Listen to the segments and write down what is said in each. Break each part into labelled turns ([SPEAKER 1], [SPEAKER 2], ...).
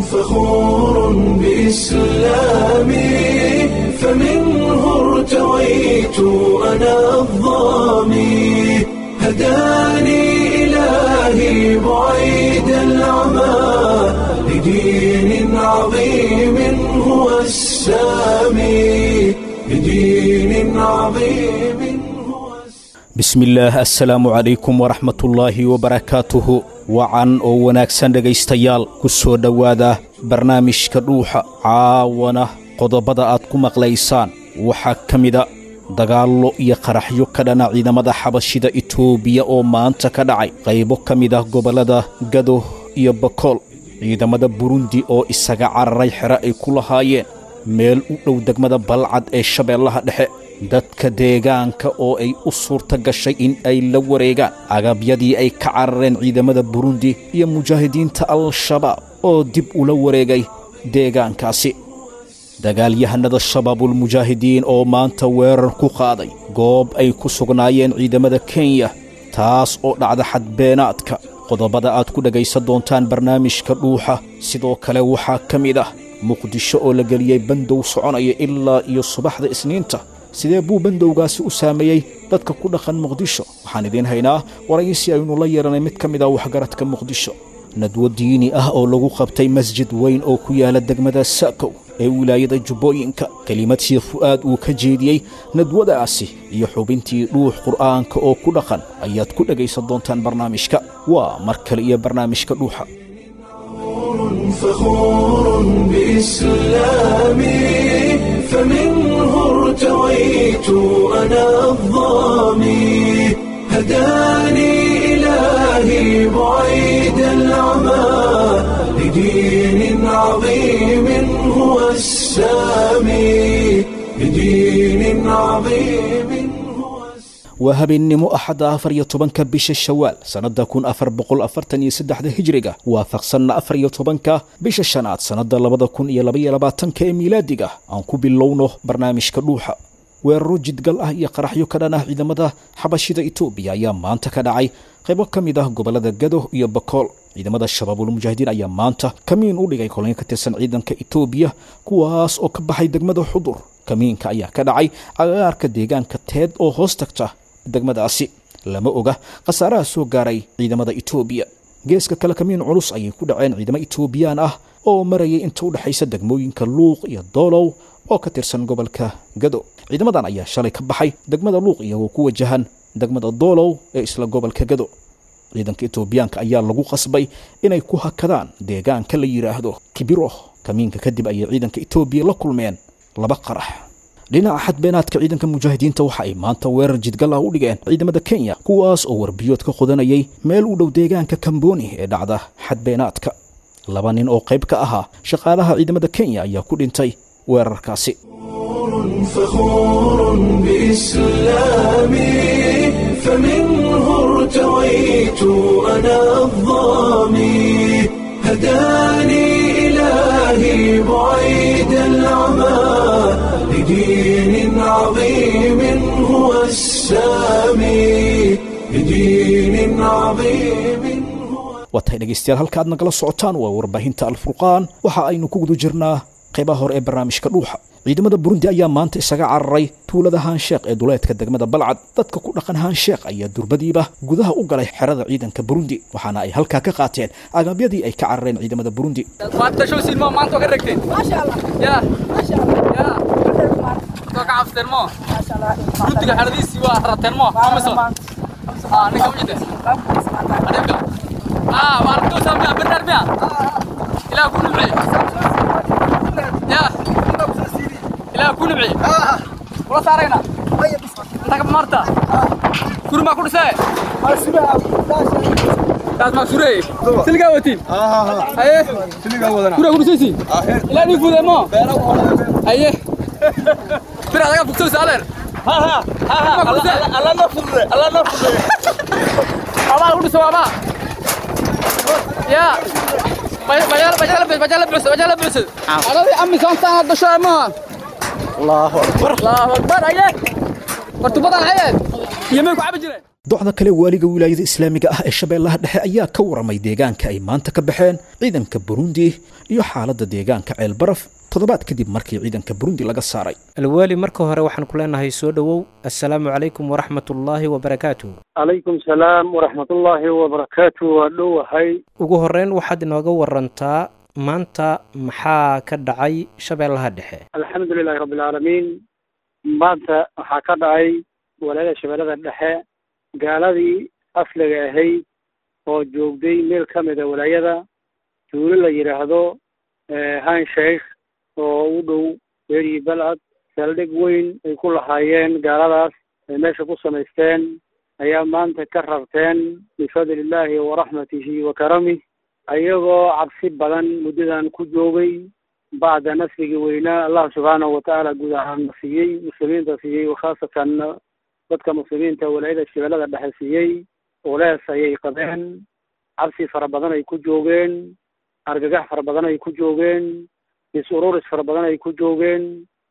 [SPEAKER 1] فخور بإسلامي فمنه ارتويت أنا الظامي هداني إلهي بعيد العمى لدين عظيم هو السامي لدين عظيم هو
[SPEAKER 2] bismillaah assalaamu calaykum waraxmatullaahi wabarakaatuhu wacan oo wanaagsan dhegaystayaal ku soo dhowaada barnaamijka dhuuxa caawana qodobada aad ku maqlaysaan waxaa ka mida dagaallo iyo qaraxyo ka dhana ciidamada xabashida itoobiya oo maanta ka dhacay qaybo ka mid ah gobollada gado iyo bakool ciidamada burundi oo isaga cararay xero ay ku lahaayeen meel u dhow degmada balcad ee shabeellaha dhexe dadka deegaanka oo ay u suurta gashay in ay la wareegaan agabyadii ay ka carareen ciidamada burundi iyo mujaahidiinta al-shabaab oo dib ula wareegay deegaankaasi dagaalyahanada shabaabulmujaahidiin oo maanta weerar ku qaaday goob ay ku sugnaayeen ciidamada kenya taas oo dhacda xadbeenaadka qodobada aad ku dhegaysan doontaan barnaamijka dhuuxa sidoo kale waxaa ka mid ah muqdisho oo la geliyey bandow soconaya ilaa iyo subaxda isniinta sidee buu bandowgaasi u saameeyey dadka ku dhaqan muqdisho waxaan idiin haynaa waraysi aynu la yeelanay mid ka mid ah waxgaradka muqdisho nadwo diini ah oo lagu qabtay masjid weyn oo ku yaala degmada sa'kow ee wilaayada jubbooyinka kelimad sheekh fu'aad uu ka jeediyey nadwadaasi iyo xubintii dhuux qur'aanka oo ku dhaqan ayaad ku dhegaysan doontaan barnaamijka waa mar kale iyo barnaamijka dhuuxa
[SPEAKER 1] فخور بإسلامي فمنه ارتويت أنا الظامي هداني إلهي بعيد العمى لدين عظيم هو السامي لدين عظيم هو السامي
[SPEAKER 2] waa habeennimo axadda afar iyo tobanka bisha shawaal sannadda kun afar boqol afartan iyo saddexda hijriga waafaqsanna afar iyo tobanka bisha shanaad sannadda labada kun iyo labaiyo labaatanka ee miilaadiga aan ku bilowno barnaamijka dhuuxa weeraro jidgal ah iyo qaraxyo ka dhan ah ciidamada xabashida itoobiya ayaa maanta ka dhacay qaybo ka mid ah gobollada gado iyo bakool ciidamada shabaabulmujaahidiin ayaa maanta kamiin u dhigay kolonyo ka tirsan ciidanka itoobiya kuwaas oo ka baxay degmada xudur kamiinka ayaa ka dhacay cagaarka deegaanka teed oo hoos tagta degmadaasi lama oga khasaaraha soo gaaray ciidamada itoobiya geeska kale kamiin culus ayay ku dhaceen ciidamo itoobiyaan ah oo marayay inta u dhexaysa degmooyinka luuq iyo doolow oo ka tirsan gobolka gado ciidamadan ayaa shalay ka baxay degmada luuq iyagoo ku wajahan degmada doolow ee isla gobolka gado ciidanka itoobiyaanka ayaa lagu qasbay inay ku hakadaan deegaanka la yidhaahdo kibiro kamiinka kadib ayay ciidanka itoobiya la kulmeen laba qarax dhinaca xadbeenaadka ciidanka mujaahidiinta waxa ay maanta weerar jidgal ah u dhigeen ciidamada kenya kuwaas oo warbiyood ka qodanayay meel u dhow deegaanka kamboni ee dhacda xadbeenaadka laba nin oo qayb ka ahaa shaqaalaha ciidamada kenya ayaa ku dhintay weerarkaasi
[SPEAKER 1] فخور بإسلامي فمنه ارتويت أنا الظامي هداني إلهي بعيد العمى لدين عظيم هو السامي لدين عظيم هو
[SPEAKER 2] waa tahay dhegaystayaal halka aad nagala socotaan waa warbaahinta alfurqaan waxa aynu ku guda jirnaa qaybaha hore ee barnaamijka dhuuxa ciidamada burundi ayaa maanta isaga cararay tuulada haansheekh ee duleedka degmada balcad dadka ku dhaqan haansheekh ayaa durbadiiba gudaha u galay xerada ciidanka burundi waxaana ay halkaa ka qaateen agabyadii ay ka carareen ciidamada burundi
[SPEAKER 3] maanta show silmo maanta ka ragteen
[SPEAKER 4] Masha Allah.
[SPEAKER 3] ya
[SPEAKER 4] Masha Allah.
[SPEAKER 3] ya soo ka cabsteen mo
[SPEAKER 4] Masha Allah.
[SPEAKER 3] runtiga xeradiisii waa rateen mo amiso ah ninka u jide adinka ah waa aragtoo saamiya bernard miya ilaa ku nimci ya ilaa ku nimci kula saarayna inta ka marta kuri maa ku dhisee kaas maa sureye siligaa watiin haye kura ku dhisaysi ilaa nii fuudee mo haye bir adaga fugsaysa adeer abaa lagu dhiso abaa ya bajala bajala bajala bus bajala bus adadi ami santaan dasho ma allahu akbar allahu akbar aye wartubadan ayeen iyo may ku cabi jireen
[SPEAKER 2] docda kale waaliga wilaayada islaamiga ah ee shabeellaha dhexe ayaa ka waramay deegaanka ay maanta ka baxeen ciidanka burundi iyo xaaladda deegaanka ceelbaraf toddobaad kadib markii ciidanka burundi laga saaray
[SPEAKER 4] alwaali marka hore waxaan ku leenahay soo dhowow assalaamu calaykum waraxmatullaahi wabarakaatuh
[SPEAKER 5] calaykum salaam waraxmatullaahi wabarakaatu waa dhowahay
[SPEAKER 4] ugu horreyn waxaad inooga warantaa maanta maxaa ka dhacay shabeellaha dhexe
[SPEAKER 5] alxamdu lilahi rabbi alcaalamiin maanta waxaa ka dhacay walaayada shabeellada dhexe gaaladii asliga ahayd oo joogday meel ka mida walaayada tuulo la yidhaahdo han sheikh oo u dhow beeri balcad saldhig weyn ay ku lahaayeen gaaladaas ay meesha ku samaysteen ayaa maanta ka rarteen bifadli illaahi waraxmatihi wa karamih ayagoo cabsi badan muddadan ku joogay bacda nasrigii weynaa allah subxaanahu watacaala guud ahaana siiyey muslimiinta siiyey khaasatan dadka muslimiinta walaayada shabeellada dhexe siiyey ulees ayay qabeen cabsi fara badan ay ku joogeen argagax fara badan ay ku joogeen is-ururis fara badan ay ku joogeen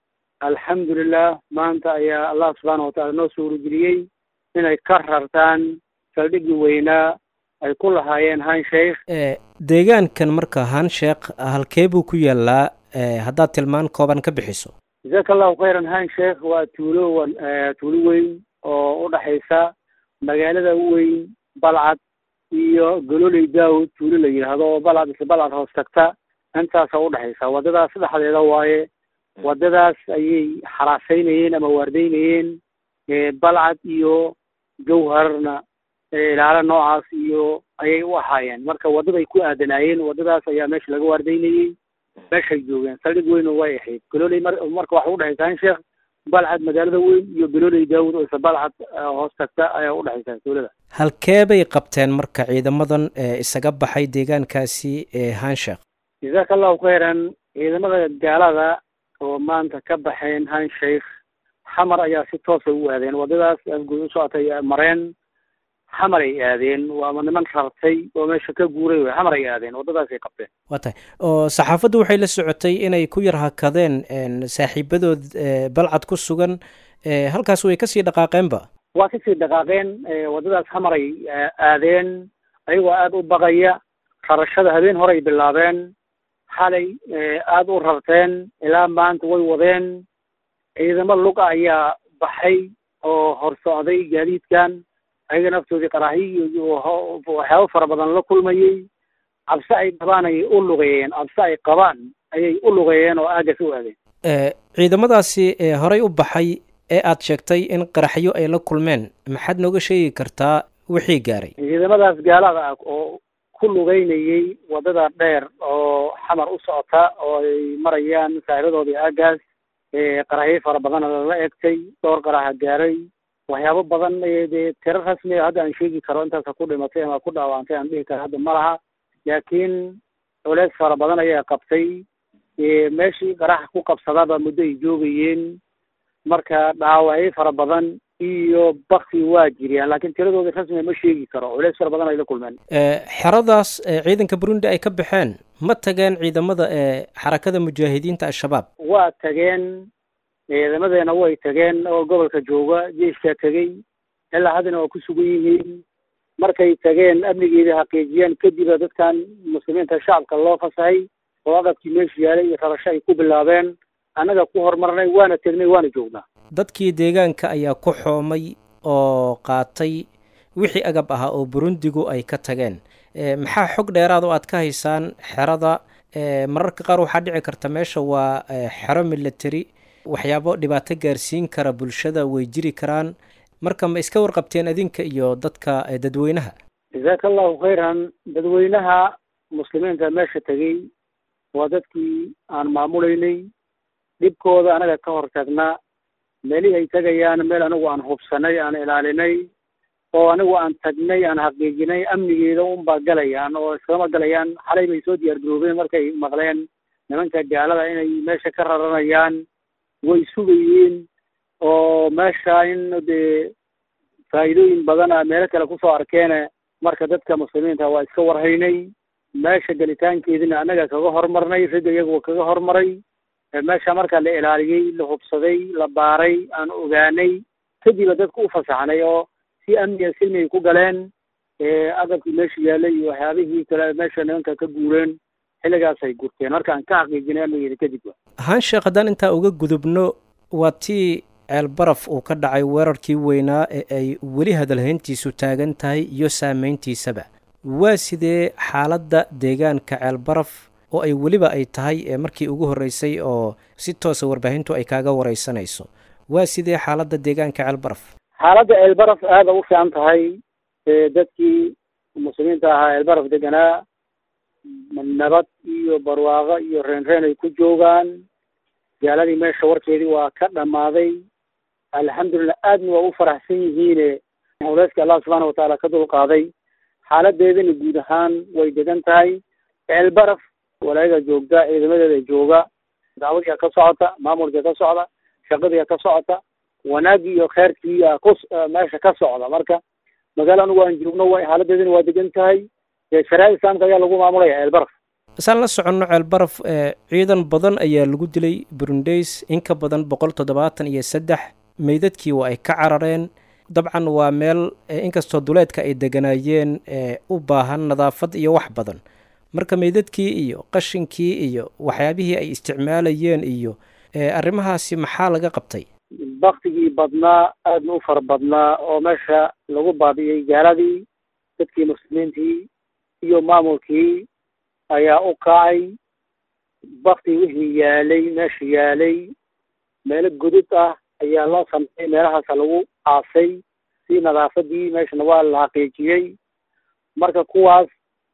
[SPEAKER 5] alxamdulilah maanta ayaa allah subxaana watacaala noo suurageliyey inay ka rartaan saldhiggii weynaa ay ku lahaayeen han sheikh
[SPEAKER 4] deegaankan marka han sheekh halkee buu ku yaalaa haddaad tilmaan kooban ka bixiso
[SPEAKER 5] jazaaka allahu khayran han sheikh waa tuulo tuulo weyn oo u dhexaysa magaalada weyn balcad iyo gololey daawud tuulo la yidhaahdo oo balcad isla balcad hoos tagta intaasa udhexaysa waddadaas dhexdeeda waaye waddadaas ayay xaraaseynayeen ama waardeynayeen balcad iyo jawharna ilaalo noocaas iyo ayay u ahaayeen marka waddaday ku aadanaayeen waddadaas ayaa meesha laga waardeynayey meeshay joogeen saldhig weyn way ahayd gololey mar marka waxa udhexaysa han sheekh balcad magaalada weyn iyo gololey daawud oo isla balcad hoos tagta ayaa udhexaysa tuulada
[SPEAKER 4] halkee bay qabteen marka ciidamadan isaga baxay deegaankaasi ee hansheekh
[SPEAKER 5] jazaaka allahu khayran ciidamada gaalada oo maanta ka baxeen han sheikh xamar ayaa si toosa u aadeen waddadaas afguud u socotay mareen xamar ay aadeen waama niman rartay oo meesha ka guuray wey xamar ay aadeen waddadaasay qabteen
[SPEAKER 4] waa tahay oo saxaafaddu waxay la socotay inay ku yar hakadeen saaxiibadood balcad ku sugan halkaas way kasii dhaqaaqeenba
[SPEAKER 5] waa kasii dhaqaaqeen waddadaas xamar ay aadeen ayagoo aada u baqaya rarashada habeen hore ay bilaabeen xalay aada u rarteen ilaa maanta way wadeen ciidamo luga ayaa baxay oo hor socday gaadiidkan ayaga naftoodii qaraahiy iyo waxyaabo fara badan la kulmayey cabse ay qabaan ayay u lugeeyeen cabse ay qabaan ayay u lugeeyeen oo aagas u aadeen
[SPEAKER 4] ciidamadaasi horey u baxay ee aad sheegtay in qaraxyo ay la kulmeen maxaad nooga sheegi kartaa wixii gaaray
[SPEAKER 5] ciidamadaas gaalada ah oo ku lugeynayey waddada dheer oo xamar u socota oo ay marayaan saaxiibadoodii aagaas qaraxyo fara badana lala egtay dhowr qaraxa gaaray waxyaabo badan dee tiro rasmi a hadda aan sheegi karo intaasa ku dhimatay ama ku dhaawantay aan dhihi karo hadda ma laha laakiin culeys fara badan ayaa qabtay meeshii qaraxa ku qabsadaba muddo ay joogayeen marka dhaawacyo fara badan iyo bakti waa jiriyaan laakiin tiradooda rasmiga ma sheegi karo culeys fara badan ay la kulmeen
[SPEAKER 4] xeradaas ciidanka burundi ay ka baxeen ma tageen ciidamada ee xarakada mujaahidiinta al-shabaab
[SPEAKER 5] waa tageen ciidamadeena way tageen oo gobolka jooga jeeskaa tegey ilaa haddana waa ku sugan yihiin markay tageen amnigeeda xaqiijiyeen kadiba dadkan muslimiinta shacabka loo fasahay oo aqabkii meesha yaalay iyo rarasho ay ku bilaabeen annaga ku horumarnay waana tegnay waana joognaa
[SPEAKER 4] dadkii deegaanka ayaa ku xoomay oo qaatay wixii agab ahaa oo burundigu ay ka tageen maxaa xog dheeraad oo aad ka haysaan xerada mararka qaar waxaa dhici karta meesha waa xero military waxyaabo dhibaato gaarsiin kara bulshada way jiri karaan marka ma iska warqabteen adinka iyo dadka dadweynaha
[SPEAKER 5] jazaaka allahu khayran dadweynaha muslimiinta meesha tegey waa dadkii aan maamulaynay dhibkooda anaga ka hor tagnaa meelihii ay tegayaan meel anigu aan hubsanay aan ilaalinay oo anigu aan tagnay aan xaqiijinay amnigeeda unbaa galayaan oo iskama galayaan xalay bay soo diyaar garoobeen markay maqleen nimanka gaalada inay meesha ka raranayaan way sugayeen oo meesha in dee faa'iidooyin badan a meelo kale kusoo arkeene marka dadka muslimiinta waa iska warhaynay meesha gelitaankeedina annaga kaga hormarnay ragga iyaguwa kaga hormaray meesha marka la ilaaliyey la hubsaday la baaray aan ogaanay kadiba dadka u fasaxnay oo si amniga silmi ay ku galeen agabkii meesha yaalay iyo waxyaabihii kale meesha nimanka ka guureen xilligaasay gurteen marka aan ka xaqiijinay amnigeeda kadib wa
[SPEAKER 4] haan sheekh haddaan intaa uga gudubno waa tii ceelbaraf uu ka dhacay weerarkii weynaa ee ay weli hadalhayntiisu taagan tahay iyo saameyntiisaba waa sidee xaaladda deegaanka ceelbaraf oo ay weliba ay tahay ee markii ugu horreysay oo si toosa warbaahintu ay kaaga wareysanayso waa sidee xaaladda deegaanka ceelbaraf
[SPEAKER 5] xaaladda ceelbaraf aada u fiican tahay dadkii muslimiinta ahaa ceelbaraf deganaa nabad iyo barwaaqo iyo reenreen ay ku joogaan gaaladii meesha warkeedii waa ka dhammaaday alxamdulilah aadna waa u faraxsan yihiine hawleyska allah subxaana watacaala ka dulqaaday xaaladeedana guud ahaan way degan tahay ceelbaraf walaayada joogta ciidamadeeda jooga dacwadiia ka socota maamulkia ka socda shaqadiia ka socota wanaagii iyo kheyrkiia ku meesha ka socda marka magaalo anugu aan joogno wa xaaladeedana waa degan tahay shariicada islaamka ayaa lagu maamulaya ceelbaraf
[SPEAKER 4] isaan la soconno ceelbaraf ciidan badan ayaa lagu dilay burundays in ka badan boqol toddobaatan iyo saddex meydadkii waa ay ka carareen dabcan waa meel inkastoo duleedka ay deganaayeen u baahan nadaafad iyo wax badan marka meydadkii iyo qashinkii iyo waxyaabihii ay isticmaalayeen iyo arrimahaasi maxaa laga qabtay
[SPEAKER 5] baktigii badnaa aadna u fara badnaa oo meesha lagu baabi'iyey gaaladii dadkii muslimiintii iyo maamulkii ayaa u kacay bakti wixii yaalay meesha yaalay meelo godod ah ayaa loo sameeyey meelahaasa lagu aasay si nadaafadii meeshana waa la xaqiijiyey marka kuwaas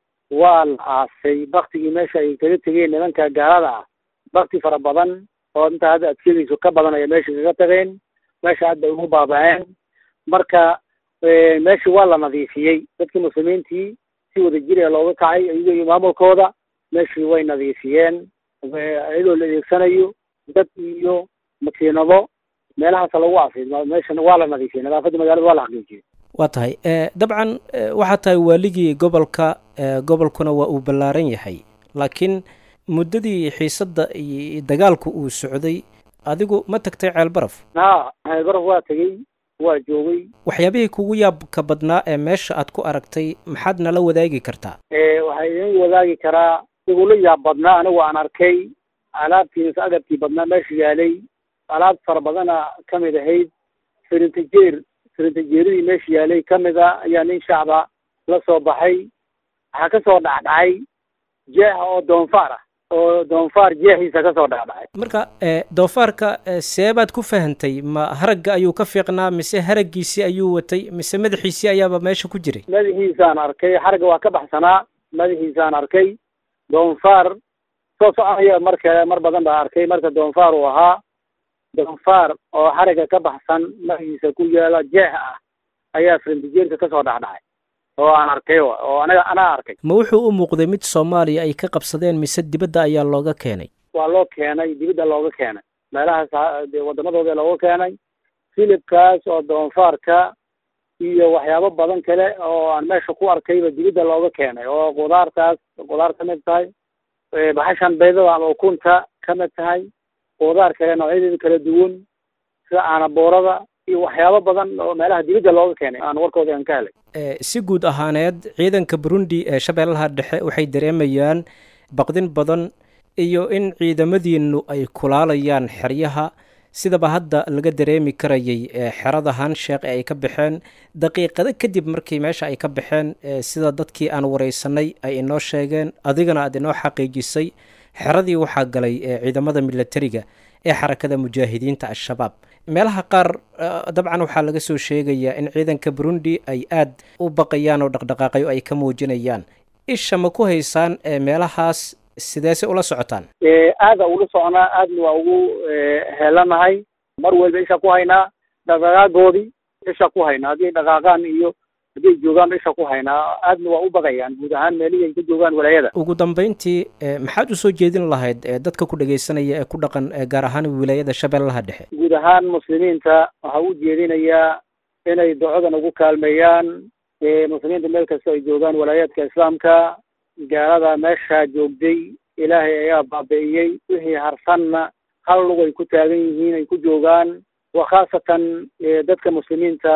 [SPEAKER 5] waa la aasay baktigii meesha ay kaga tegeen nimanka gaalada ah bakti fara badan oo intaa hadda aad sheegayso ka badan ayaa meesha kaga tageen meesha aad bay ugu baaba-een marka meeshii waa la nadiifiyey dadkii muslimiintii si wada jir ee looga kacay iyago iyo maamulkooda meeshii way nadiifiyeen iyadoo la adeegsanayo dad iyo makiinado meelahaasa lagu aasay meeshana waa la nadiifiyey nadaafadda magaalada waa la xaqiijiyey
[SPEAKER 4] waa tahay dabcan waxaa tahay waaligii gobolka gobolkuna waa uu ballaaran yahay laakiin muddadii xiisadda iyo dagaalku uu socday adigu ma tagtay ceelbaraf
[SPEAKER 5] ha ceelbaraf waa tegey waa joogay
[SPEAKER 4] waxyaabihii kugu yaabka badnaa ee meesha aad ku aragtay maxaad nala wadaagi kartaa
[SPEAKER 5] waxaa idin wadaagi karaa igula yaab badnaa anigu aan arkay alaabtii mise agabkii badnaa meesha yaalay alaab fara badana ka mid ahayd firintajeer firintajeeradii meesha yaalay ka mid a ayaa nin shacba la soo baxay waxaa kasoo dhacdhacay jeexa oo doonfaar ah oo doonfaar jeexiisa kasoo dhacdhacay
[SPEAKER 4] marka doofaarka seebaad ku fahantay ma haragga ayuu ka fiiqnaa mise haraggiisii ayuu watay mise madaxiisii ayaaba meesha ku jiray
[SPEAKER 5] madaxiisaan arkay xaragga waa ka baxsanaa madaxiisaan arkay doonfaar soo soconaya marka mar badan baa arkay marka doonfaar uu ahaa doonfaar oo xaragga ka baxsan madaxiisa ku yaala jeex ah ayaa firintijeerka kasoo dhacdhacay oo aan arkay oo anaga anaa arkay
[SPEAKER 4] ma wuxuu u muuqday mid soomaaliya ay ka qabsadeen mise dibadda ayaa looga keenay
[SPEAKER 5] waa loo keenay dibadda looga keenay meelahaas waddamadooda looga keenay filibkaas oo doonfaarka iyo waxyaabo badan kale oo aan meesha ku arkayba dibadda looga keenay oo qudaartaas qudaar ka mid tahay baxashan beydada ama ukunta ka mid tahay qudaar kale noocyadeeda kala duwan sida aanaboorada iyo waxyaabo badan oo meelaha dibadda looga keenay aan warkooda aan ka helay
[SPEAKER 4] si guud ahaaneed ciidanka burundi ee shabeellaha dhexe waxay dareemayaan baqdin badan iyo in ciidamadiinu ay kulaalayaan xeryaha sidaba hadda laga dareemi karayay xerada hansheekh ee ay ka baxeen daqiiqado kadib markii meesha ay ka baxeen sida dadkii aan wareysanay ay inoo sheegeen adigana aad inoo xaqiijisay xeradii waxaa galay ciidamada milatariga ee xarakada mujaahidiinta al-shabaab meelaha qaar dabcan waxaa laga soo sheegayaa in ciidanka burundi ay aad u baqayaan oo dhaqdhaqaaqayo ay ka muujinayaan isha ma ku haysaan meelahaas sideese ula socotaan
[SPEAKER 5] aada ula soconaa aadna waa ugu helanahay mar walba isha ku haynaa dhaqdhaqaagoodii isha ku haynaa haddii dhaqaaqaan iyo hadday joogaan isha ku haynaa aadna waa u baqayaan guud ahaan meelihii ay ka joogaan walaayada
[SPEAKER 4] ugu dambeyntii maxaad usoo jeedin lahayd dadka ku dhegaysanaya ee ku dhaqan gaar ahaan wilaayada shabeellaha dhexe
[SPEAKER 5] guud ahaan muslimiinta waxaa u jeedinayaa inay ducadan ugu kaalmeeyaan muslimiinta meel kasta ay joogaan walaayaadka islaamka gaalada meeshaa joogday ilaahay ayaa baabi'iyey wixii harsanna hal lug ay ku taagan yihiin ay ku joogaan wa khaasatan dadka muslimiinta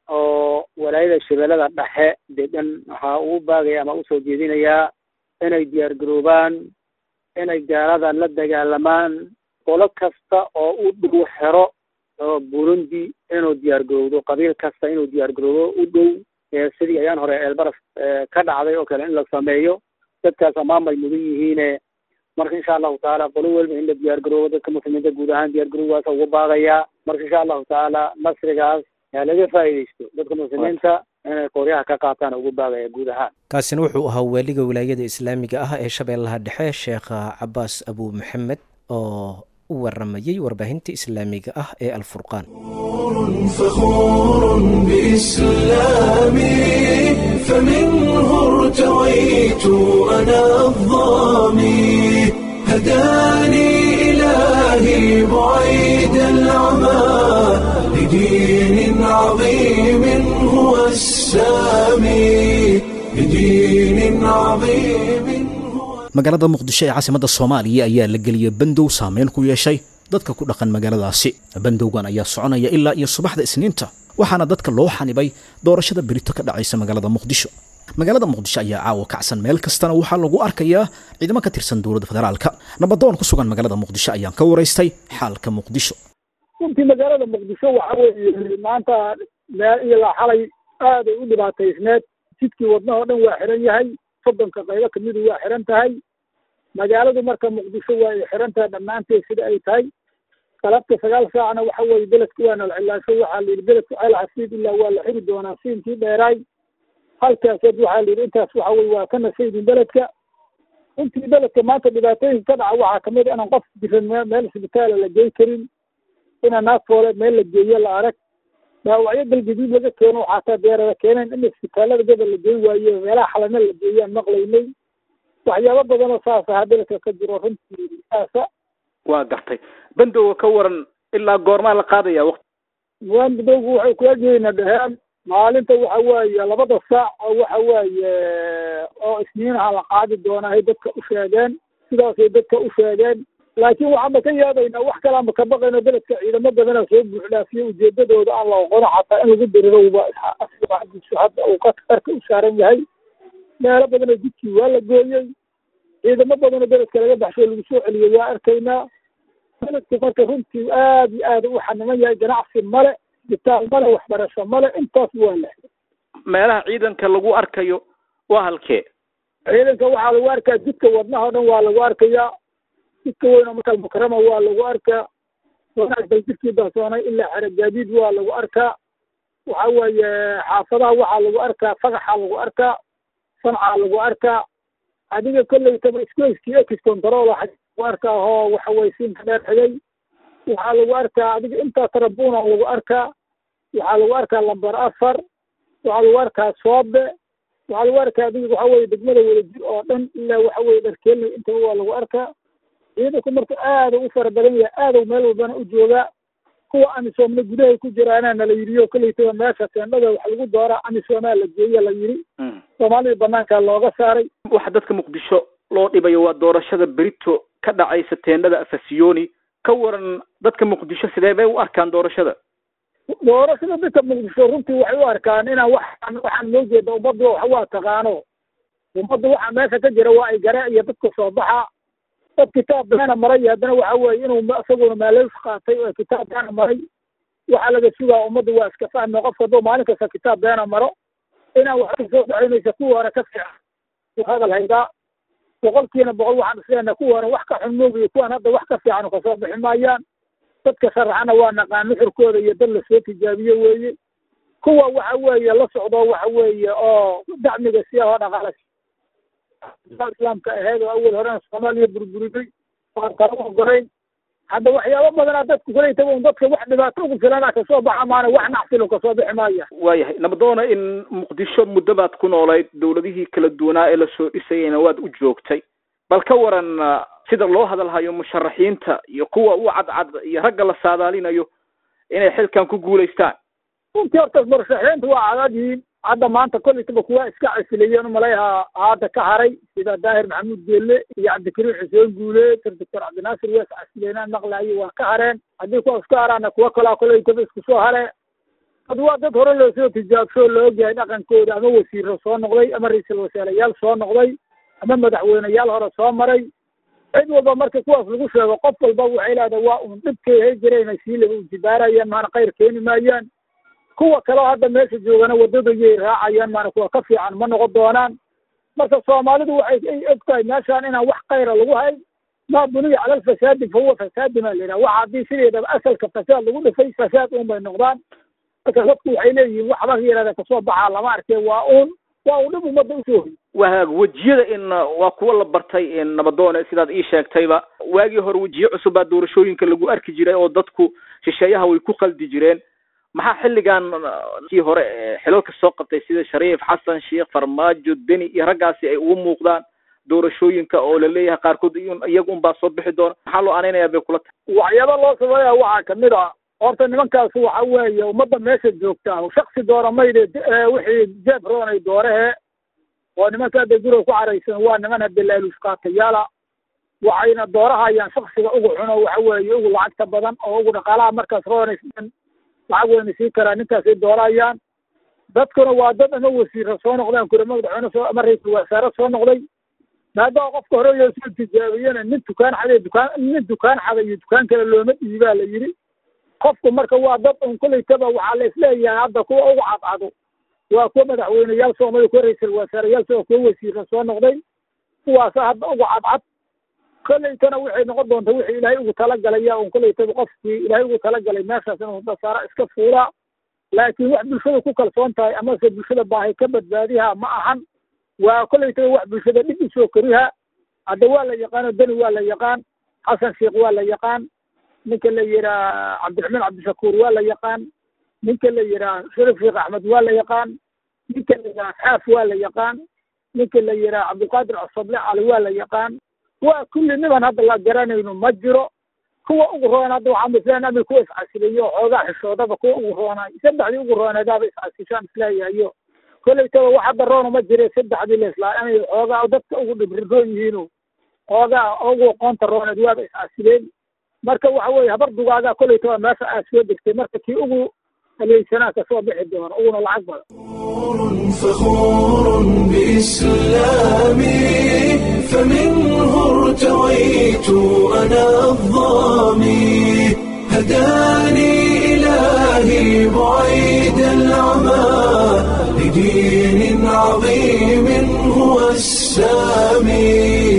[SPEAKER 5] oo walaayada shabeellada dhexe degan waxaa ugu baagaya ama usoo jeedinayaa inay diyaar garoobaan inay gaalada la dagaalamaan qolo kasta oo u dhow xero oo burundi inuu diyaar garowdo qabiil kasta inuu diyaar garoobo u dhow sidii ayaan hore eelbaraf ka dhacday oo kale in la sameeyo dadkaas ammaan bay mudan yihiine marka insha allahu tacaala qolo weliba in la diyaar garoobo dadka muslimiinta guud ahaan diyaar garowgaasa ugu baaqaya marka insha allahu tacaala nasrigaas yaa laga faa'iidaysto dadka muslimiinta inay qoryaha ka qaataan ugu baaqaya guud ahaan
[SPEAKER 4] kaasina wuxuu ahaa waaliga wilaayada islaamiga ah ee shabeellaha dhexe sheekha cabaas abu maxamed oo u waramayey warbaahinta islaamiga ah ee alfurqaan
[SPEAKER 1] فخور بإسلامي فمنه ارتويت أنا الظامي هداني إلهي بعيد العمى لدين عظيم هو السامي لدين عظيم هو
[SPEAKER 2] magaalada muqdisho ee caasimadda soomaaliya ayaa la geliyey bandow saameyn ku yeeshay dadka ku dhaqan magaaladaasi bandowgan ayaa soconaya ilaa iyo subaxda isniinta waxaana dadka loo xanibay doorashada berito ka dhacaysa magaalada muqdisho magaalada muqdisho ayaa caawa kacsan meel kastana waxaa lagu arkayaa ciidamo ka tirsan dowladda federaalka nabadoon ku sugan magaalada muqdisho ayaan ka waraystay xaalka muqdisho
[SPEAKER 6] runtii magaalada muqdisho waxa weeye maanta meel ilaa xalay aaday u dhibaataysneed jidkii wadnaha o dhan waa xiran yahay soddonka qaybo kamidu waa xiran tahay magaaladu marka muqdisho waa ay xiran tahay dhammaanteed sida ay tahay galabta sagaal saacna waxa weeye beledka waa nalcilaasho waxaa la yidhi beledku ceel xasiid ilaa waa la xiri doonaa siinkii dheeraay halkaaseed waxaa la yidhi intaas waxa weye waa ka nasaydin beledka intii beledka maanta dhibaatooyinka ka dhaca waxaa kamid inaan qof jiran me meel isbitaala la gey karin inaan naag foole meel la geeyo la arag dhaawacyo galgaduud laga keeno xataa deerada keeneen in isbitaalada gobol la geyn waayo meelaha xalana la geeyaan maqlaynay waxyaabo badanoo saas ahaa beledka ka jiro runtii saasa
[SPEAKER 7] waa gartay bandowga ka waran ilaa goormaa la qaadaya waqti
[SPEAKER 6] muwaandidowgu waxay ku egyihiina dheheen maalinta waxa weeye labada saac oo waxa weeye oo isniinaha la qaadi doonaa ay dadka u sheegeen sidaasay dadka u sheegeen laakiin waxaanba ka yaabaynaa wax kalaanba ka baqayno beledka ciidamo badanaa soo buuxdhaafiyo ujeedadooda aan la oqono xataa in lagu dirirowba xadiisu hadda uu qarka u saaran yahay meelo badanoo jidkii waa la gooyey ciidamo badanoo beledka laga baxsho lagu soo celiyey waa arkaynaa beledku marka runtii aad iyo aad u xaniman yahay ganacsi male isbitaal male waxbarasho male intaas waa la
[SPEAKER 7] meelaha ciidanka lagu arkayo waa halkee
[SPEAKER 6] ciidanka waxaa lagu arkaa jidka wadnaha o dhan waa lagu arkayaa jidka weyn oo markaa mukarama waa lagu arkaa wanaagsan jidkii daasoonay ilaa xere gaadiid waa lagu arkaa waxa weeye xaafadaha waxaa lagu arkaa fagaxaa lagu arkaa sancaa lagu arkaa adiga kolleytaba iskuiskii ex control lagu arkaa oo waxa weye siinka dheer xigay waxaa lagu arkaa adiga intaa tarabuna lagu arkaa waxaa lagu arkaa lambar afar waxaa lagu arkaa soobe waxaa lagu arkaa adiga waxa weye degmada wadajir oo dhan ilaa waxa weye dharkeelnay intaba waa lagu arkaa ciidanku marka aada u fara badan yahay aadaw meel walbana u joogaa kuwa amisoomna gudahay ku jiraana nala yidhiyo kolleytaba meesha teendhada wax lagu dooraa amisoomaa la geeya la yidhi soomaalida banaankaa looga saaray
[SPEAKER 7] waxa dadka muqdisho loo dhibayo waa doorashada berito ka dhacaysa teendhada afasiyoni ka waran dadka muqdisho sidee bay u arkaan doorashada
[SPEAKER 6] doorashada dadka muqdisho runtii waxay u arkaan inaan waxaan waxaan noo jeeda ummaddu wax waa taqaano ummaddu waxa meesha ka jira waa ay gare iyo dadka soo baxa dad kitaab beena maray iyo haddana waxa weeye inuu isaguna maaleys qaatay oo kitaab beena maray waxaa laga sugaa ummaddu waa iska fahmi qof hadduu maalin kasta kitaab beena maro inaan wax ka soo dhacaynaysa kuwa hore ka fiican hadal haydaa boqolkiina boqol waxaan isleenahay kuwa hore wax ka xun moogiyo kuwan hadda wax ka fiican kasoo bixi maayaan dadka sharaxana waa naqaan nuxurkooda iyo dad lasoo tijaabiye weeye kuwa waxa weeye la socdo waxa weeye oo dacmiga siya oo dhaqaala islaamka aheyd oo awal horena soomaaliya burburiday waan kala ogolayn hadda waxyaabo badanaa dadku kulaytaba un dadka wax dhibaato ugu filana kasoo baxa maana wax nacfilo kasoo bixi maaya
[SPEAKER 7] waayahay nabadoona in muqdisho muddo baad ku noolayd dowladihii kala duwanaa ee lasoo dhisayeyna waad u joogtay bal ka waran sida loo hadalhayo musharaxiinta iyo kuwa u cadcad iyo ragga la saadaalinayo inay xilkan ku guulaystaan
[SPEAKER 6] runtii horta murashaxiinta waa cadadyihiin hadda maanta kollaytaba kuwa iska casilayeen umalayaha hadda ka haray sida daahir maxamuud geelle iyo cabdikariim xuseen guule doctor cabdinaasir wees casileynaan maqlaayo waa ka hareen haddii kuwa iska haraana kuwa kalaa kollaytaba isku soo hare dad waa dad hore loosoo tijaabsho la ogyahay dhaqankooda ama wasiiro soo noqday ama ra-iisul wasaarayaal soo noqday ama madaxweyneyaal hore soo maray cid walba marka kuwaas lagu sheego qof walba waxay leedahay waa un dhibkay hay jireen sii laba ujibaarayaan maana khayr keeni maayaan kuwa kaleo hadda meesha joogana waddadayay raacayaan maana kuwa ka fiican ma noqon doonaan marka soomaalidu waxay ay og tahay meeshaan inaan wax khayra lagu hayn maa buniya cala alfasaadi fa huwa fasaadi baa la yidhaha waxa haddii sideedaba asalka fasaad lagu dhifay fasaad un bay noqdaan marka dadku waxay leeyihiin waxba yaraada kasoo baxaa lama arkee waa uun waa uu dhib ummadda usoo hoy
[SPEAKER 7] wahaag wejiyada in waa kuwa la bartay in nabadoone sidaad ii sheegtayba waagii hore wejiye cusub baa doorashooyinka lagu arki jiray oo dadku shisheeyaha way ku qaldi jireen maxaa xilligan kii hore xilalka soo qabtay sida shariif xasan sheekh farmaajo deni iyo raggaasi ay ugu muuqdaan doorashooyinka oo la leeyahay qaarkood iyaga un baa soo bixi doona maxaa loo anaynayaa bay kula tahay
[SPEAKER 6] waxyaaba loo sameeya waxaa kamid a horta nimankaas waxa weeye ummadda meesha joogtaa shaksi doora mayde wixii jeeb roonay doorehe oo nimanka hadda guriga ku caraysan waa niman hadda laaluushqaatayaala waxayna doorahayaan shaksiga ugu xuno waxa weeye ugu lacagta badan oo ugu dhaqaalaha markaas roonaysan lacag wayna sii karaa ninkaasay doorahayaan dadkuna waa dad ama wasiira soo noqdeen kure madaxweyne soo ama ra-iisul wasaare soo noqday maadaama qofka hore loo soo tijaabiyena nin dukaan xaday dukaan nin dukaan xaday iyo dukaan kale looma dhiibaa la yidhi qofku marka waa dad un kolleytaba waxaa la isleeyahay hadda kuwa ugu cadcado waa kuwa madaxweyneyaal soo noqday kuwa ra-iisul wasaareyaal soo kuwa wasiira soo noqday kuwaasa hadda ugu cadcad kolleytana waxay noqon doonta wixii ilaahay ugu talagalaya un kolleytaba qofkii ilaahay ugu talagalay meeshaas inuu dasaara iska fuulaa laakiin wax bulshada ku kalsoon tahay amase bulshada baahi ka badbaadiha ma ahan waa kolleytaba wax bulshada dhib usoo koriha hadda waa la yaqaan oo deni waa la yaqaan xasan sheekh waa la yaqaan ninka la yihaa cabdiraxmaan cabdishakuur waa la yaqaan ninka la yihaa sharif sheekh axmed waa la yaqaan ninka la yihaa xaaf waa la yaqaan ninka la yihaa cabdilqaadir cusable cali waa la yaqaan waa kulli niman hadda la garanayno ma jiro kuwa ugu roon hadda waxaa misleen amil kuwa iscasilayo xoogaa xishoodaba kuwa ugu roonaay saddexdii ugu rooneedaaba iscasishaan isleeyahayo kolleytaba wax hadda roona ma jire saddexdii laislaa inay xoogaa dadka ugu dhibriroon yihiino xoogaa ugu aqoonta rooneed waaba iscasileen marka waxa weeye habar dugaagaa kolleytaba meesha aad soo degtay marka kii ugu haleysanaa kasoo bixi doona uguna lacag badan
[SPEAKER 1] فخور بإسلامي فمنه ارتويت أنا الظامي هداني إلهي بعيد العمى لدين عظيم هو السامي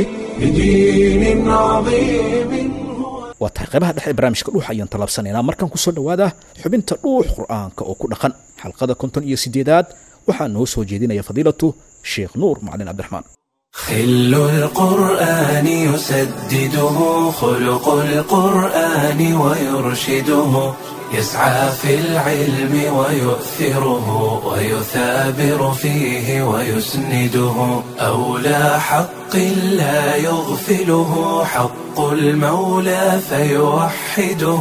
[SPEAKER 1] لدين عظيم هو
[SPEAKER 2] waa tahay qaybaha dhexe ee barnaamijka dhuux ayaan tallaabsanaynaa markan kusoo dhowaada xubinta dhuux qur'aanka oo ku dhaqan xalqada konton iyo sideedaad waxaa noo soo jeedinaya fadiilatu sheekh nuur macalin cabdiraxmaan
[SPEAKER 1] خل القرآن يسدده خلق القرآن ويرشده يسعى في العلم ويؤثره ويثابر فيه ويسنده أولى حق لا يغفله حق المولى فيوحده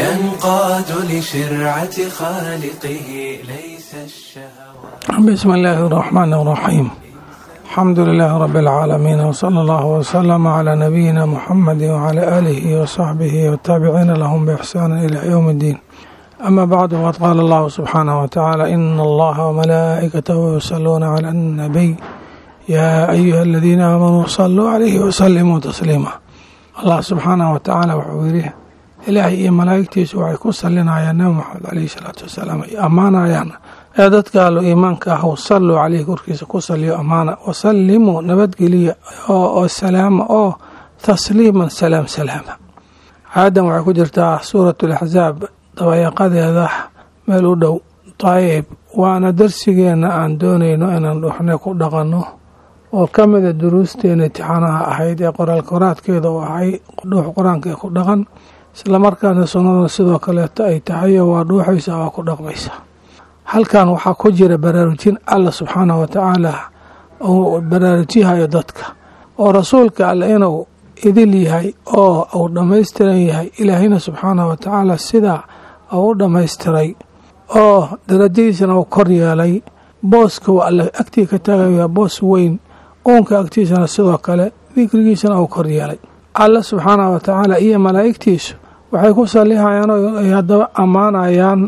[SPEAKER 1] ينقاد لشرعة خالقه ليس الشهوات
[SPEAKER 8] بسم الله الرحمن الرحيم الحمد لله رب العالمين وصلى الله وسلم على نبينا محمد وعلى آله وصحبه والتابعين لهم بإحسان إلى يوم الدين أما بعد وقد قال الله سبحانه وتعالى إن الله وملائكته يصلون على النبي يا أيها الذين آمنوا صلوا عليه وسلموا تسليما الله سبحانه وتعالى وحويره إلهي iyo malaa'igtiisu waxay ku salinayaan nabi maxamed caleyhi salaatu wasalaam ay ammaanayaan ee dadka allo iimaanka ah salluu caleyhi korkiisa ku saliyo ammaana wasallimuu nabadgeliya oo salaama oo tasliiman salaam salaama aadan waxay ku jirtaa suurat alaxsaab dabayaqadeeda meel u dhow dayib waana darsigeenna aan doonayno inaan dhuxne ku dhaqanno oo ka mida duruusteena intixaanaha ahayd ee qoraal koraadkeeda u ahay dhuux qur-aanka ee ku dhaqan islamarkaana sunnada sidoo kaleeto ay tahay oo waa dhuuxaysa waa ku dhaqmaysa halkan waxaa ku jira baraarujin alla subxaanah wa tacaala uu baraarujyahayo dadka oo rasuulka alle inuu idil yahay oo uu dhammaystiran yahay ilaahayna subxaanah wa tacaala sidaa uu u dhammaystiray oo darajadiisana uu kor yeelay booska uu alle agtii ka taagaya boos weyn uunka agtiisana sidoo kale dikrigiisana uu kor yeelay alle subxaanah wa tacaala iyo malaa'igtiisu waxay ku sallihayaan oo ay haddaba ammaanayaan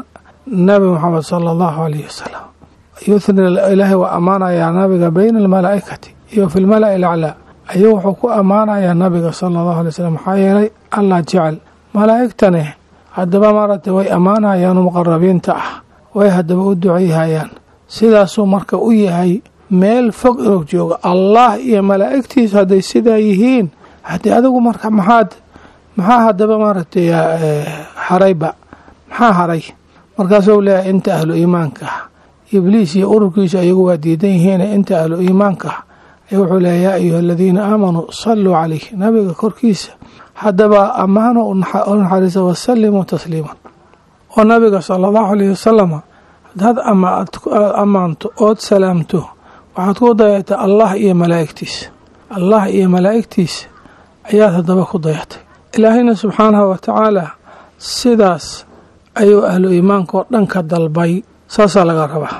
[SPEAKER 8] nabi moxamed sala allahu alayh wasalam yuthni ilaahay waa ammaanayaa nabiga bayna almalaa'ikati iyo fi lmala'i alaclaa ayuu wuxuu ku ammaanayaa nabiga sala allahu alay slam maxaa yeelay allah jecel malaa'igtani haddaba maaragtay way ammaanayaanu muqarabiinta ah way haddaba u duceyhayaan sidaasuu marka u yahay meel fog inuu joogo allah iyo malaa'igtiisa hadday sidaa yihiin haddii adigu marka maxaad maxaa haddaba maaragtay harayba maxaa haray markaasuu leeyahay inta ahlu iimaanka ah ibliis iyo ururkiisa ayagu waa diidan yihiin inta ahlu iimaanka ah ayuu wuxuu leeyahy yaa ayuha aladiina aamanuu saluu calayh nabiga korkiisa haddaba ammaano u naxariisa wasalimuu tasliiman oo nabiga sala allahu alayh wasalam hadaad ammaanto ood salaamto waxaad ku dayatay allah iyo malaa'igtiisa allah iyo malaa'igtiisa ayaad haddaba ku dayatay ilaahayna subxaanahu wa tacaala sidaas ayuu ahlu iimaanka oo dhan ka dalbay saasaa laga rabaa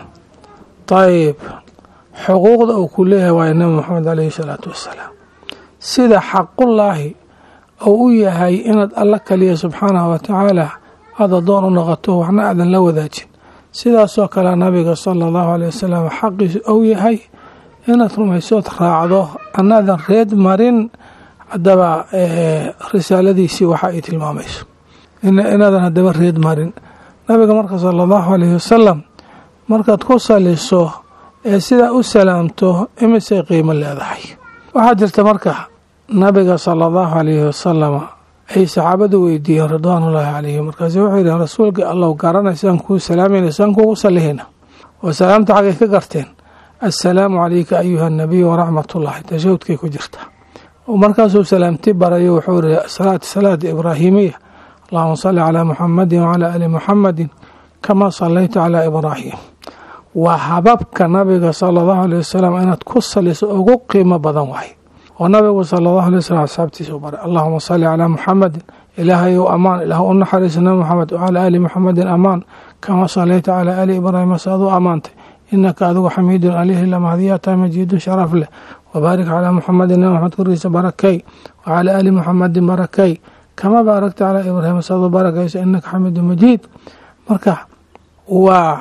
[SPEAKER 8] dayib xuquuqda uu ku leeyahay waayo nabi moxamed caleyhi salaatu wassalaam sida xaqullaahi uu u yahay inaad alla kaliya subxaanahu wa tacaala aad adoon u noqoto waxna aadan la wadaajin sidaasoo kale nabiga sala allahu aleyh wasalam xaqiisu uu yahay inaad rumaysood raacdo anaadan reed marin haddaba risaaladiisii waxa ay tilmaamayso inaadan haddaba reed marin nabiga marka sala allahu aleyhi wasalam markaad ku saliso ee sidaa u salaamto imisay qiimo leedahay waxaa jirta marka nabiga sala allahu aleyhi wasalam ay saxaabadu weydiiyeen ridwaanullaahi calayhim markaase wuxuu yidhi rasuulka allow garanaysaan kuu salaamayna saan kuugu sallihayna oo salaamta xaggay ka garteen assalaamu calayka ayuha anabiy waraxmatullaahi tashahudkay ku jirta markaasuu salaamti barayo wuxuu yihi salaat salaada ibraahimiya allahuma salli calaa muxamadin wacalaa ali muxamadin kamaa sallayta calaa ibraahim waa hababka nabiga sala allahu aleyh wasalam inaad ku saliso ugu qiimo badan waay oo nabigu sala allahu alay wasalam asxaabtiisa u baray allahuma salli calaa muxamadin ilaahayow amaan ilaah u naxariisa nabi moxamed wacalaa ali muxamedin amaan kamaa sallayta calaa ali ibraahima saad u ammaantay inaka adigu xamiidun alihi lamahdiyaata majiidun sharaf leh wabaarik calaa muxamedin nabi maxamed korkiisa barakay wacalaa ali muxamedin barakay kama baaragta calaa ibraahima saad u barakaysa inaka xamiidun majiid marka waa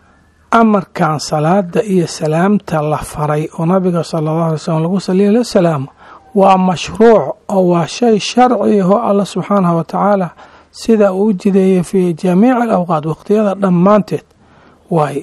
[SPEAKER 8] amarkan salaada iyo salaamta la faray oo nabiga sala allahu alay slam lagu saliya la salaamo waa mashruuc oo waa shay sharci ahoo alla subxaanahu wa tacaala sida uu u jideeyey fii jamiici alawqaat waqtiyada dhammaanteed waaye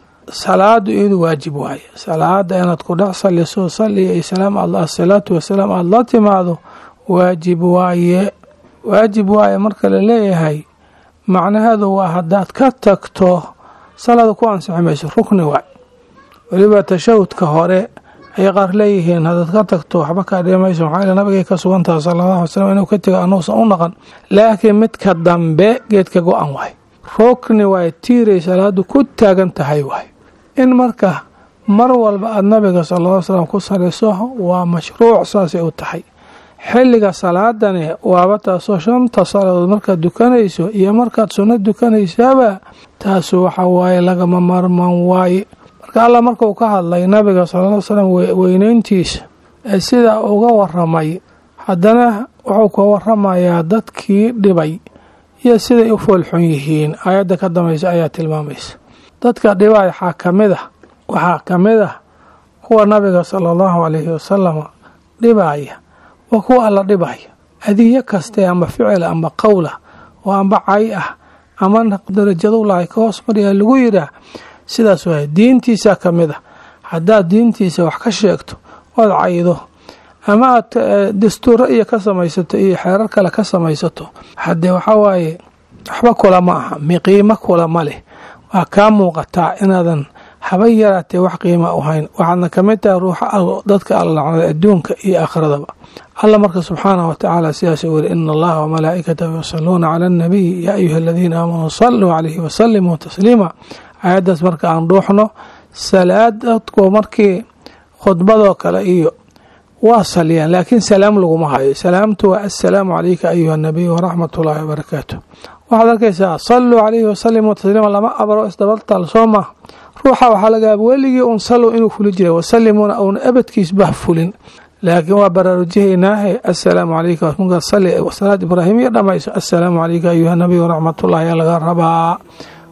[SPEAKER 8] salaadu iyadu waajib waaye salaada inaad ku dhex saliso saliya iyo salaam asalaatu wasalaam aada la timaado waajib waaye waajib waaye marka la leeyahay macnaheedu waa haddaad ka tagto salaada ku ansixi mayso rukni waay weliba tashahudka hore ayay qaar leeyihiin haddaad ka tagto waxba kaa dhimayso maxaa yeel nabigay ka sugantaha sala allahu alay slam inuu ka tego anuusan u naqan laakiin midka dambe geedka go-an waay rukni waay tiiray salaadu ku taagan tahay waay in marka mar walba aada nabiga sala ll slam ku saliso waa mashruuc saasay u tahay xilliga salaadani waaba taasoo shanta salaadood markaad dukanayso iyo markaad sunno dukanaysaaba taasu waxa waaye lagama marman waaye marka allah markuu ka hadlay nabiga sala l slam weyneyntiisa ee sidaa uga waramay haddana wuxuu ka waramayaa dadkii dhibay iyo siday u foolxun yihiin aayadda ka dambaysa ayaa tilmaamaysa dadka dhibay waxaa ka mid ah waxaa ka mid ah kuwa nabiga sala allahu calayhi wasalam dhibaya waa kuwa alla dhibaya adiyo kaste amba ficil amba qowla oo amba cay ah ama darajadulahay ka hoos maryaa lagu yiraa sidaas waay diintiisa ka mid ah haddaad diintiisa wax ka sheegto ood caydo ama aad dastuuro iyo ka samaysato iyo xeerar kale ka samaysato haddee waxaa waaye waxba kula ma aha miqiimo kula ma leh waa kaa muuqataa inaadan haba yaraatee wax qiima u hayn waxaadna ka mid tahay ruuxa dadka alla lacnada adduunka iyo aakhiradaba alla marka subxaanah wa tacaala sidaas u weri ina allaha wamalaa'ikatahu yusaluuna cala annabiy yaa ayuha aladiina aamanuu saluu calayhi wasalimuu tasliima aayaddaas marka aan dhuuxno salaad dadku markii khudbadoo kale iyo waa saliyaan laakiin salaam laguma hayo salaamtu waa assalaamu calayka ayuha nabiy waraxmat ullaahi wabarakaatu waxaad arkaysaa saluu calayhi wasalimuu tasliima lama abro isdabaltaal soo maa ruuxa waxaa laga yaaba weligii un salow inuu fuli jiray wasalimuuna uuna abadkiisbah fulin laakiin waa baraarujihaynaahe assalaamu calayka markaad sali salaad ibraahimiya dhamayso assalaamu calayka ayuha nabiy waraxmatullahi ayaa laga rabaa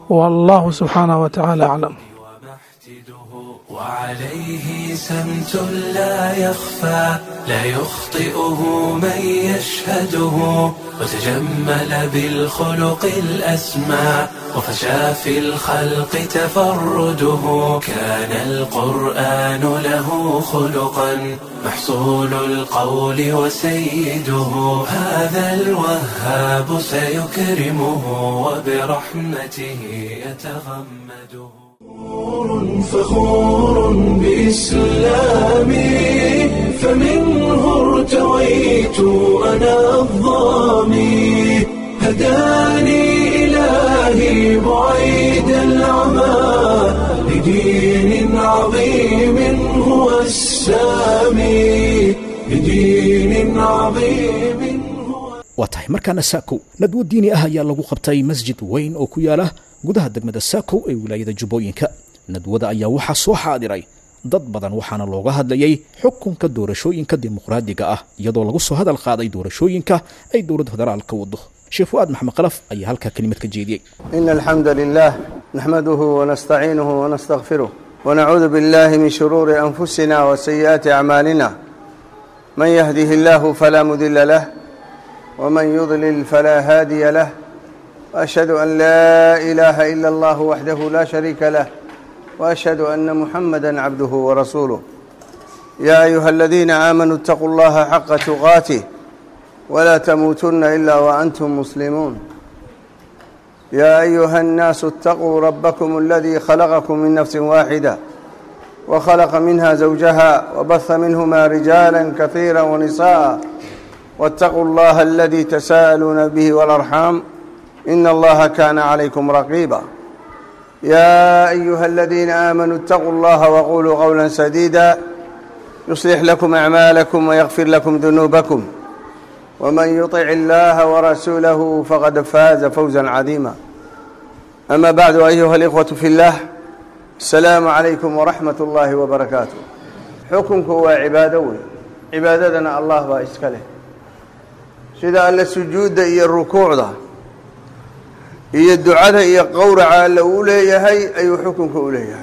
[SPEAKER 8] wallahu subxaanahu watacaala aclam
[SPEAKER 1] وعليه سمت لا يخفى لا يخطئه من يشهده وتجمل بالخلق الأسمى وفشى في الخلق تفرده كان القرآن له خلقا محصول القول وسيده هذا الوهاب سيكرمه وبرحمته يتغمده فخور بإسلامي فمنه ارتويت أنا الظامي هداني إلهي بعيد العمى لدين عظيم هو السامي لدين عظيم
[SPEAKER 2] waa tahay markaana saakow nadwo diini ah ayaa lagu qabtay masjid weyn oo ku yaala gudaha degmada saakow ee wilaayada jubbooyinka nadwada ayaa waxaa soo xaadiray dad badan waxaana looga hadlayay xukunka doorashooyinka dimuqraadiga ah iyadoo lagu soo hadal qaaday doorashooyinka ay dowladda federaalka wado sheekh fu'aad maxamed khalaf ayaa halkaa kelimad ka jeediyey
[SPEAKER 9] إن الحمد لله نحمده ونستعينه ونستغفره ونعوذ بالله من شرور أنفسنا وسيئات أعمالنا من يهده الله فلا مضل له ومن يضلل فلا هادي له وأشهد أن لا إله إلا الله وحده لا شريك له وأشهد أن محمدا عبده ورسوله يا أيها الذين آمنوا اتقوا الله حق تقاته ولا تموتن إلا وأنتم مسلمون يا أيها الناس اتقوا ربكم الذي خلقكم من نفس واحدة وخلق منها زوجها وبث منهما رجالا كثيرا ونساء واتقوا الله الذي تساءلون به والأرحام إن الله كان عليكم رقيبا يا أيها الذين آمنوا اتقوا الله وقولوا قولا سديدا يصلح لكم أعمالكم ويغفر لكم ذنوبكم ومن يطع الله ورسوله فقد فاز فوزا عظيما أما بعد أيها الإخوة في الله السلام عليكم ورحمة الله وبركاته حكمك هو عبادة وي عبادتنا الله بإسكاله sida alle sujuudda iyo rukuucda iyo ducada iyo qowraca alle uu leeyahay ayuu xukunka u leeyahay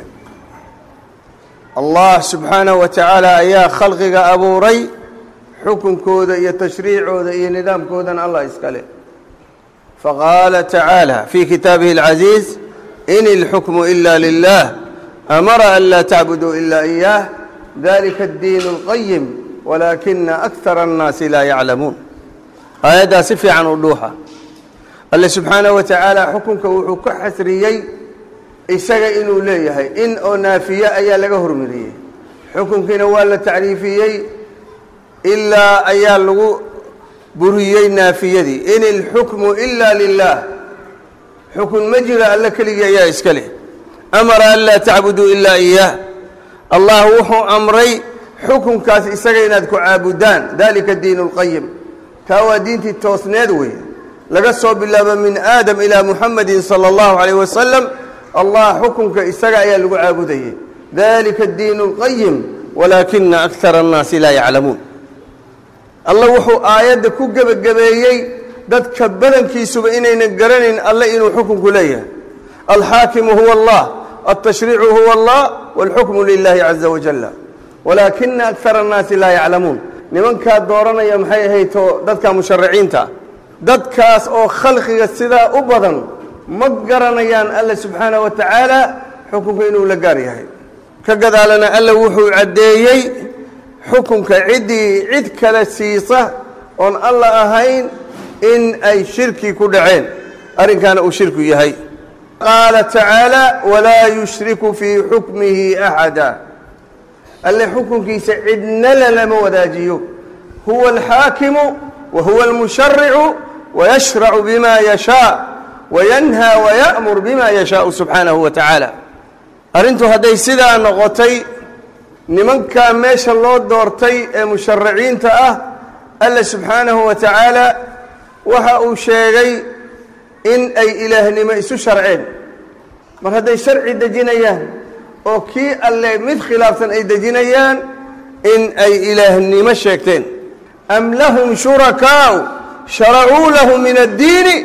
[SPEAKER 9] allah subxaanahu wa tacaala ayaa khalqiga abuuray xukunkooda iyo tashriicooda iyo nidaamkoodana allah iska leh faqaala tacaala fii kitaabihi alcaziiz in ilxukmu ila lilah amara an laa tacbuduu ila iyaah dalika addiinu alqayim walaakina akthara annaasi laa yaclamuun aayaddaa si fiican u dhuuxa alle subxaanahu wa tacaala xukunka wuxuu ka xasriyey isaga inuu leeyahay in oo naafiye ayaa laga hormariyey xukunkiina waa la tacriifiyey ilaa ayaa lagu buriyey naafiyadii in ilxukmu ila lilah xukun ma jira alle keligii ayaa iska leh amara an laa tacbuduu ilaa iyaah allah wuxuu amray xukunkaas isaga inaad ku caabudaan dalika diin اlqayim taa waa diintii toosneed weeye laga soo bilaabo min aadam ilaa muxamedin salى اllahu alayh wasalam allah xukunka isaga ayaa lagu caabudayey dalika diin اlqayim walaakina akara الnaasi laa yaclamuun alla wuxuu aayadda ku gebagabeeyey dadka badankiisuba inaynan garanayn alle inuu xukunku leeyahay alxaakimu huwa allah altashriicu huwa allah wاlxukmu lilahi caza wajala walaakina akara الnaasi laa yaclamuun nimankaa dooranaya maxay ahayto dadka mushariciinta dadkaas oo khalqiga sidaa u badan ma garanayaan alle subxaanaه wa tacaala xukunka inuu la gaar yahay ka gadaalana alle wuxuu caddeeyey xukunka ciddii cid kale siisa oon alla ahayn in ay shirki ku dhaceen arrinkaana uu shirku yahay qaala tacaala walaa yushriku fii xukmihi axada alle xukunkiisa cidna lalama wadaajiyo huwa alxaakimu wa huwa almusharicu wayashracu bima yashaa wayanhaa waya'mur bima yashaau subxaanahu wa tacaala arrintu hadday sidaa noqotay nimankaa meesha loo doortay ee mushariciinta ah alle subxaanahu wa tacaala waxa uu sheegay in ay ilaahnimo isu sharceen mar hadday sharci dejinayaan oo kii alle mid khilaafsan ay dejinayaan in ay ilaahnimo sheegteen am lahum shurakaau sharacuu lahu min addiini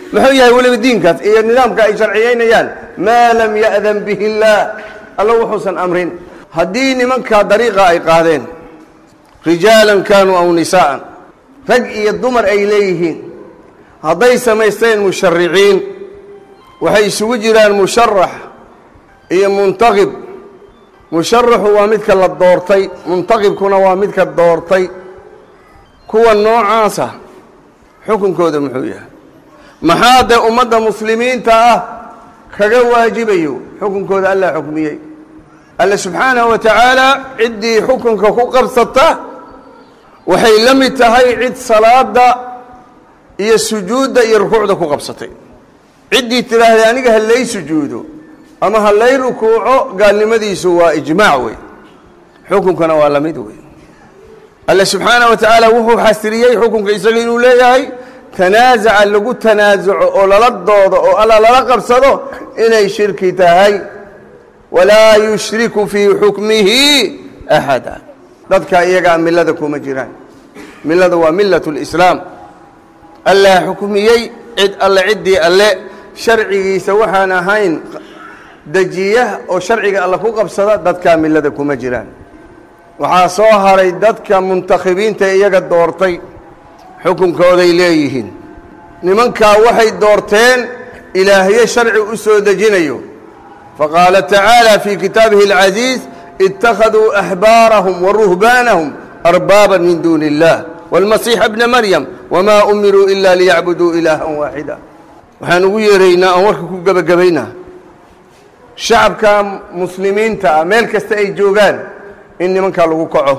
[SPEAKER 9] muxuu yahay weliba diinkaas iyo nidaamka ay sharciyaynayaan maa lam ya'dan bihi illaah alla wuxuusan amrin haddii nimankaa dariiqa ay qaadeen rijaalan kaanuu aw nisaa'an rag iyo dumar ay leeyihiin hadday samaysteen mushariciin waxay isugu jiraan musharax iyo muntaqib musharaxu waa midka la doortay muntaqibkuna waa midka doortay kuwa noocaasa xukunkooda muxuu yahay maxaa dee ummadda muslimiinta ah kaga waajibayo xukunkooda allaa xukmiyey alle subxaanahu wa tacaala ciddii xukunka ku qabsata waxay la mid tahay cid salaada iyo sujuudda iyo rukuucda ku qabsatay ciddii tidhaahday aniga ha lay sujuudo ama ha lay rukuuco gaalnimadiisu waa ijmaac wey xukunkana waa la mid wey alle subxaanaه wa tacaala wuxuu xasiriyey xukunka isaga inuu leeyahay tanaasaca lagu tanaasuco oo lala doodo oo alla lala qabsado inay shirki tahay walaa yushriku fii xukmihi axada dadka iyagaa milada kuma jiraan milada waa milaة اlislaam allaa xukmiyey cid alle ciddii alle sharcigiisa waxaan ahayn dejiya oo sharciga alle ku qabsada dadkaa milada kuma jiraan waxaa soo haray dadka muntakhibiinta iyaga doortay xukunkooday leeyihiin nimankaa waxay doorteen ilaahyo sharci u soo dejinayo faqaala tacaala fii kitaabihi اlcasiiz ittakhaduu axbaarahum waruhbaanahum arbaaba min duuni اllah wاlmasiixa bna maryam wmaa umiruu ila liyacbuduu ilaaha waaxida waxaan ugu yeeraynaa oon warka ku gebagabaynaa shacabka muslimiinta ah meel kasta ay joogaan in nimankaa lagu kaco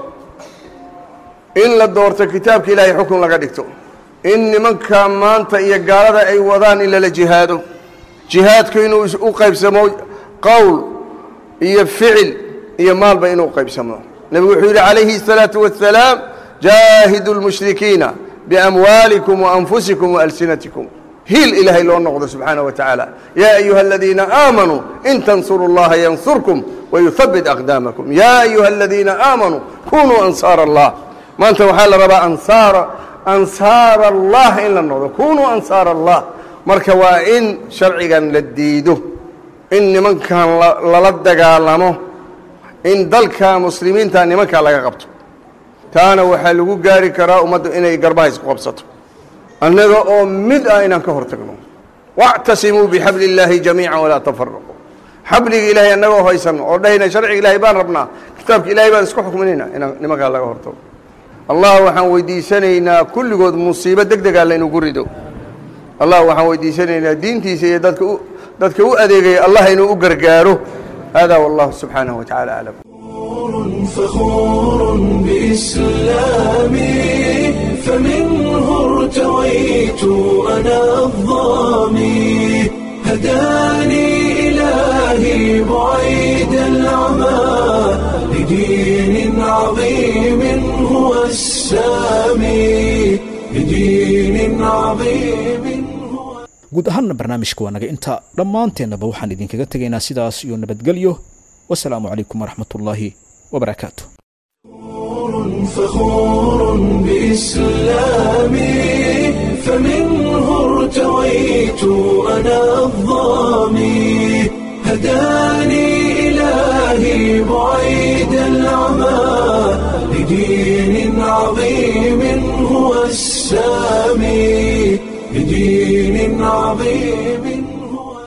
[SPEAKER 9] in la doorto kitaabka ilaahay xukun laga dhigto in nimanka maanta iyo gaalada ay wadaan in lala jihaado jihaadku inuu u qaybsamo qowl iyo ficil iyo maalba inuu qaybsamo nebigu wuxuu yidhi calayhi الsalaaةu wasalaam jaahidu lmushrikiina biamwaalikum waanfusikum waalsinatikum hiil ilaahay loo noqdo subxaanaه wa tacaala yaa ayuha aladiina aamanuu in tansuru اllaha yansurkum wayuhabit aqdaamakum yaa ayuha aladiina aamanuu kunuu ansaara allah maanta waxaa la rabaa ansaara ansaara allah in la noqdo kunuu ansaara allah marka waa in sharcigan la diido in nimankan lala dagaalamo in dalka muslimiinta nimankaa laga qabto taana waxaa lagu gaari karaa ummaddu inay garbaha isku qabsato annaga oo mid ah inaan ka hor tagno wاctasimuu bixabli اllaahi jamiica walaa tafaraquu xabliga ilaahay annagoo haysanno oo dhahayna sharciga ilaahay baan rabnaa kitaabka ilahay baan isku xukminayna inaan nimankaa laga hortago allah waxaan weydiisanaynaa kulligood musiibo deg degaa laynugu rido allah waxaan weydiisanaynaa diintiisa iyo dadka u dadka u adeegaya allah inuu u gargaaro hada wallahu subxaanaه wa tacala aclam
[SPEAKER 1] فخور بإسلامي فمنه ارتويت أنا الظامي هداني إلهي بعيد العمى لدين عظيم هو السامي لدين عظيم هو
[SPEAKER 2] guud ahaanna barnaamijka waa naga intaa dhammaanteennaba waxaan idinkaga tegaynaa sidaas iyo nabadgelyo wasalaamu calaykum waraxmat ullaahi wabarakaatu
[SPEAKER 1] فخور بإسلامي فمنه ارتويت أنا الظامي هداني إلهي بعيد العمى لدين عظيم هو السامي لدين عظيم